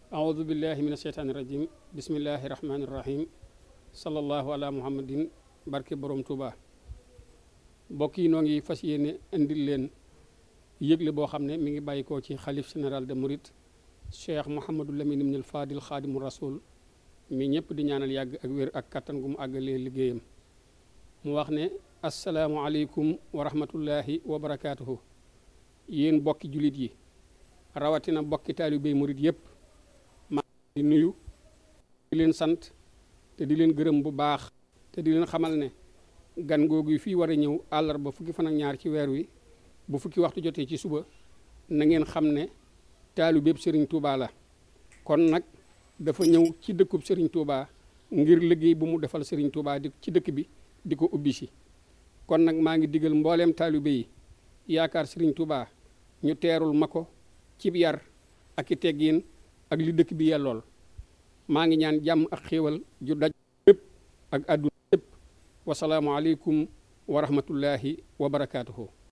aoudu billahi min asheytaani rajim bismillahi rahmaani rahim sallallahu ala muhammadin barke borom Touba mbokk yi noo ngi fas yéene indil leen yëgle boo xam ne mi ngi bàyyi ko ci xalif général de Mouride cheikh Mouhamadou Lamine ibnul Fadil xaadimu rasul mi ñëpp di ñaanal yàgg ak wér ak kattan gu mu àggalee liggéeyam mu wax ne asalaamualeykum wa rahmatullahi wa barakaatuhu yéen bokki jullit yi rawatina bokki taalibey murit yëpp maa di nuyu di leen sant te di leen gërëm bu baax te di leen xamal ne gan googu fii war a ñëw àllarba fukki fan ak ñaar ci weer wi bu fukki waxtu jotee ci suba na ngeen xam ne taalibeb sëriñ Touba la kon nag dafa ñëw ci dëkkub sëriñ Touba ngir liggéey bu mu defal sëriñ Touba di ci dëkk bi di ko ubbi si kon nag maa ngi digal mbooleem taalibe yi yaakaar sëriñ Touba ñu teerul ma ko cib yar ak i teggiin ak li dëkk bi yellool maa ngi ñaan jàmm ak xéewal ju daj lépp ak àdduna lépp wasalaamu aleykum wa rahmatullahi wa barakaatuhu